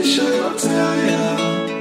kasababisha yote haya.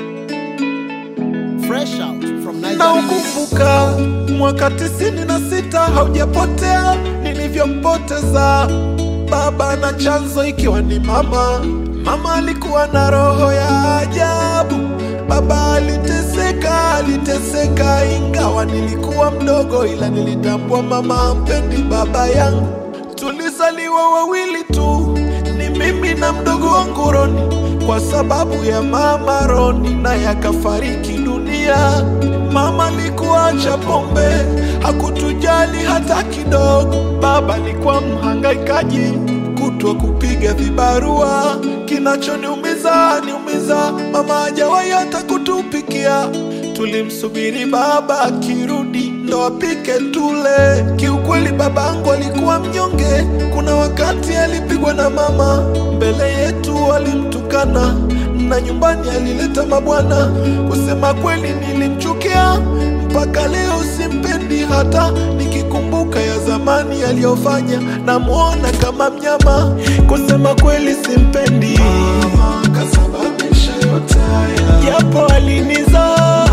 Fresh out from na Nigeria. ukumbuka mwaka tisini na sita haujapotea nilivyompoteza baba na chanzo ikiwa ni mama. Mama alikuwa na roho ya ajabu, baba aliteseka, aliteseka ingawa nilikuwa mdogo, ila nilitambua mama hampendi baba yangu. Tulizaliwa wawili tu, ni mimi na mdogo wangu Roni, kwa sababu ya mama Roni naye akafariki dunia. Mama alikuwa acha pombe, hakutujali hata kidogo. Baba alikuwa mhangaikaji, kutwa kupiga vibarua. Kinachoniumiza niumiza, mama hajawahi hata kutupikia. Tulimsubiri baba akirudi ndo apike tule. Kiukweli babangu alikuwa mnyonge, kuna wakati alipigwa na mama mbele yetu, alimtukana na nyumbani alileta mabwana. Kusema kweli nilimchukia mpaka leo, simpendi hata nikikumbuka ya zamani aliyofanya, namwona kama mnyama. Kusema kweli simpendi, kasababisha yote haya, japo alinizaa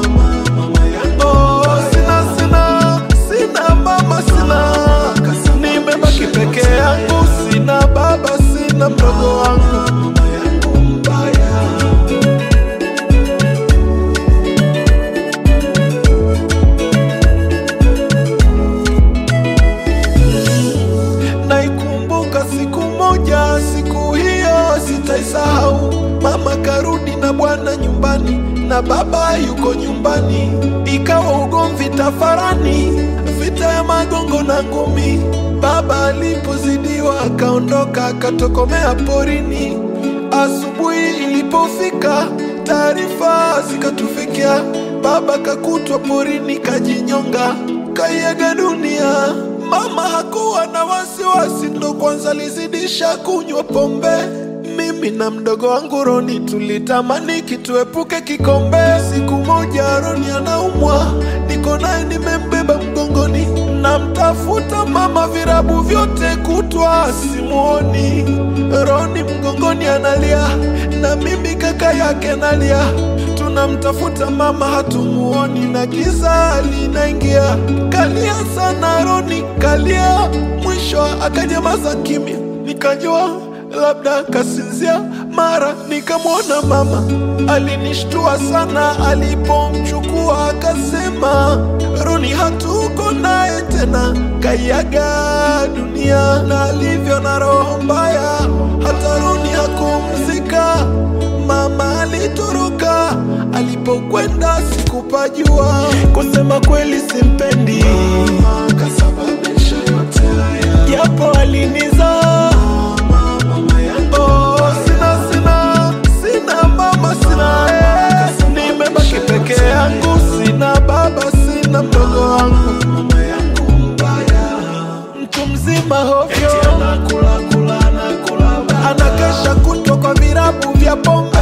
Oh, sina sina sina mama sina, nimebaki peke yangu, sina baba, sina mdogo wangu. Naikumbuka siku moja, siku hiyo sitaisahau. Mama karudi na bwana nyumbani na baba yuko nyumbani, ikawa ugomvi tafarani, vita ya magongo na ngumi. Baba alipozidiwa akaondoka akatokomea porini. Asubuhi ilipofika, taarifa zikatufikia, baba kakutwa porini kajinyonga, kaiaga dunia. Mama hakuwa na wasiwasi, ndo kwanza alizidisha kunywa pombe. Mimi na mdogo wangu Roni tulitamani kituepuke kikombe. Siku moja Roni anaumwa, niko naye nimembeba mgongoni, namtafuta mama virabu vyote kutwa simuoni. Roni mgongoni analia, na mimi kaka yake nalia tunamtafuta mama hatumuoni, na giza linaingia. Kalia sana Roni, kalia, mwisho akanyamaza kimya, nikajua labda kasinzia. Mara nikamwona mama, alinishtua sana alipomchukua, akasema Roni hatuko naye tena, kaiaga dunia, na alivyo na roho mbaya, hata Roni hakumzika. Mama alitoroka, alipokwenda sikupajua. Kusema kweli simpendi, kasababisha yote haya, japo alinizaa. Oh, sina sina sina mama sina, eh. nimebaki peke yangu, sina baba, sina mdogo wangu, mtu mzima hovyo, anakesha kutwa kwa virabu vya pombe